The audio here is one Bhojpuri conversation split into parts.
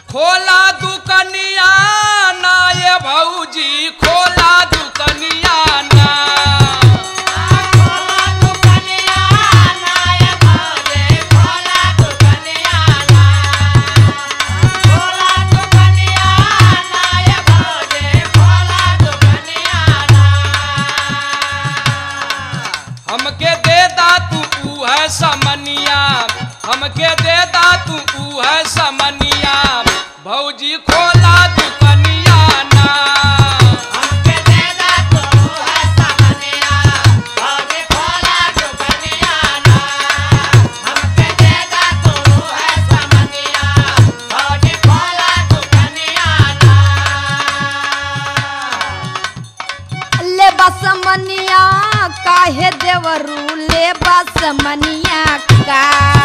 खोला दुकनिया ना ये भौजी खोला दुकनिया ना हमके दे दा तू ऊ है समनिया हमके दे दा तू ऊ है समनिया भौजी खोला दुकनिया ना ले बसमनिया काहे देवरू ले बसमनिया का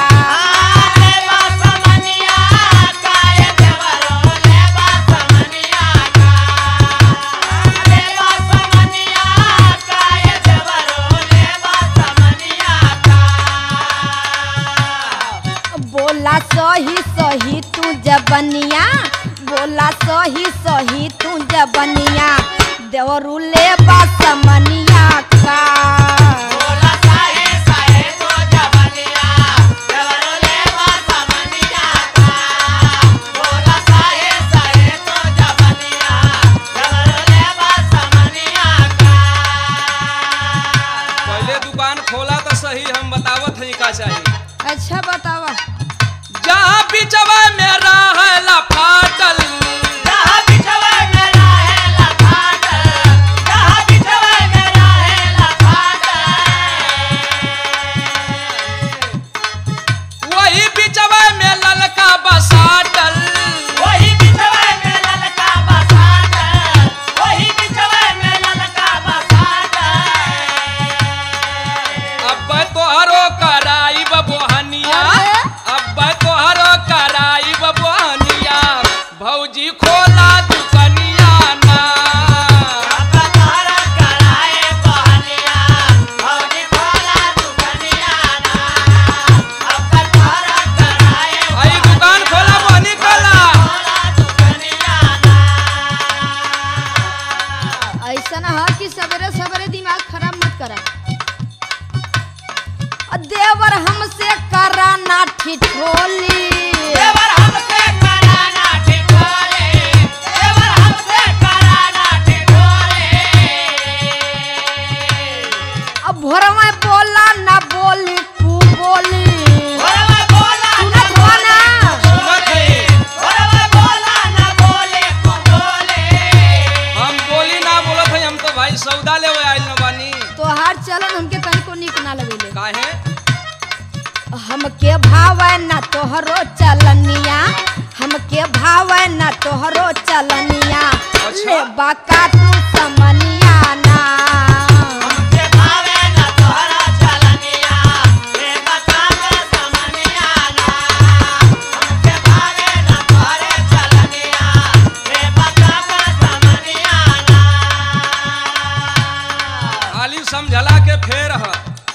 बोला सही सही तू जबनिया बोला सही सही तू जबनिया देवरू ले बसमनिया का पहले दुकान खोला तो सही हम बतावत हई का चाहिए अच्छा बतावा जहाँ बिचवा में रहला फाटल वही बिचवा में ललका बसाटल अब तोहरो कराई बबोहनिया अरे? अब तोहरो कराई बबोहनिया भौजी खोला दुकनिया ना आई दुकान खोला बनी खोला ऐसा ना हो कि सवेरे सवेरे दिमाग खराब मत करा अ देवर हमसे करा ना ठिठोली अब भोरवा बोला ना बोली तू बोली सुनत हो ना सुनत हई हम बोली ना बोलत हई हम तो भाई सौदा लेवे आइल न बानी तोहार चलन हमके तनिको निक ना लगेले काहे हमके भावे ना तोहरो चलनिया हमके भावे ना तोहरो चलनिया अच्छा। ले बाका तू समनिया ना खाली समझला के फेर ह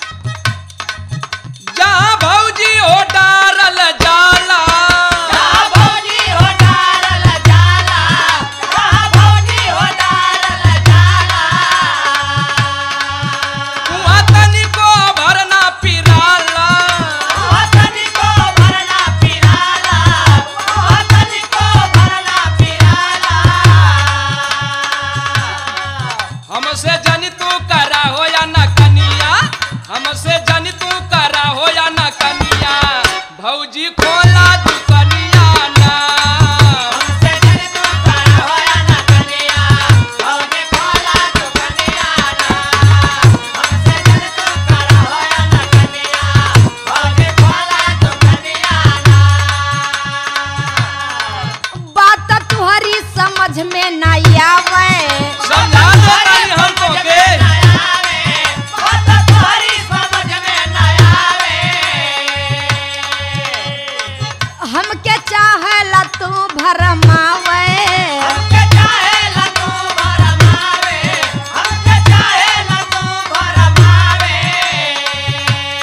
जहाँ भौजी हो डारल जाला वहाँ तनिको भरना पिराला हमसे जनी तू करा हो या न कनिया हमसे जनी तू करा हो या न कनिया भौजी खोला दुकनिया ना बात तुहरी समझ में ना आवे समझा दो तानी हमको के हमके चाहेला तू भरमावे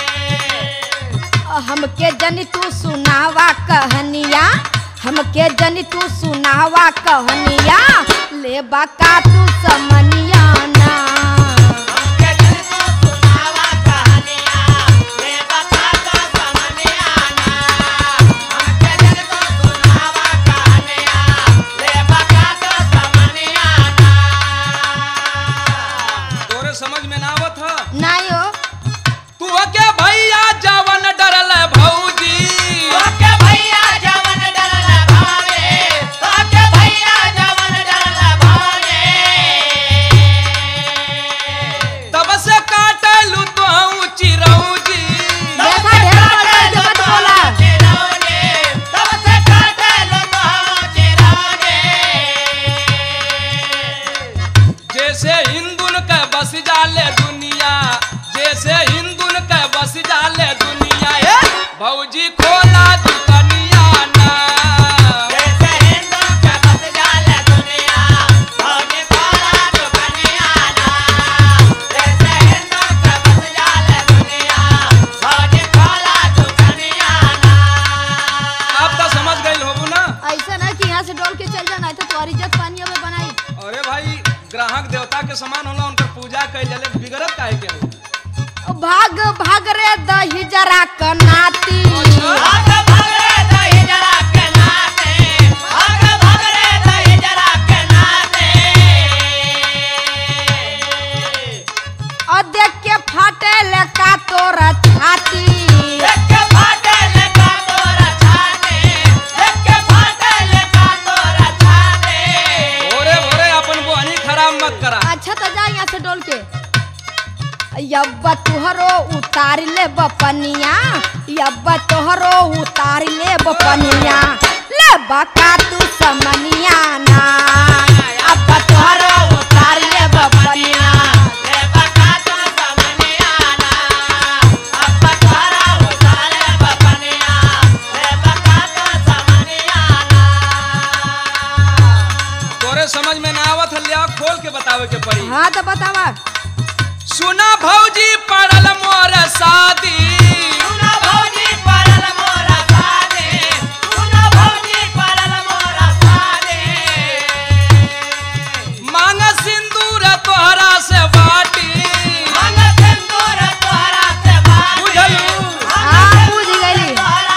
हमके जनी तू सुनावा कहनिया हमके जनी जनी तू सुनावा कहनिया ले बका तू समनिया ना तोरे समझ में ना आवत ह नहीं हो तू के भैया जवन डरल भौजी तब से काटलू तो चिरौजी देखा ढेर बढ़ के मत बोला जैसे हिंदुन के बस जाले दुनिया जैसे हिंदुन के बस जाले दुनिया हे भौजी खोला दुकनिया ना आप तो समझ गई होबू ना ऐसा ना कि यहाँ से डोल के चल जाना तो तुम्हारी इज्जत पानी में बनाई अरे भाई ग्राहक देवता के समान होला उनकर पूजा कई जले बिगड़त काहे के हो भाग भाग रे दही जरा कनाती और देख के फाटे ले का तोरा छाती भोरे भोरे अपन बोहनी खराब मत करा अच्छा तो जा यहाँ से डोल के यब्बा तुहरो उतार ले बपनिया यब्बा तोहरो उतार ले बपनिया ले बका तू समनिया ना अब्बा तोहरो उतार ले बपनिया तोरे समझ में ना आवत हलिया खोल के बतावे के पड़ी हाँ तो बतावा सुना भौजी पड़ल मोर शादी मांग सिंदूर तोहरा से बाटी बुझलू हाँ बुझ गई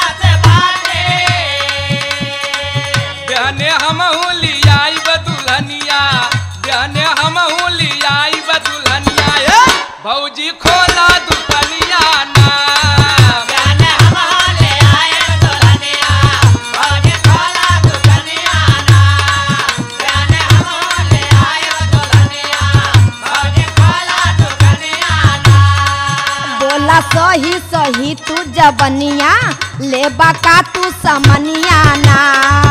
बहने हमहू लियाई दुल्हनिया बहने हमहू लियाई दुल्हनिया हे भौजी खोला दुकनिया ना बोला सही सही तू जबनिया ले बका तू समनिया ना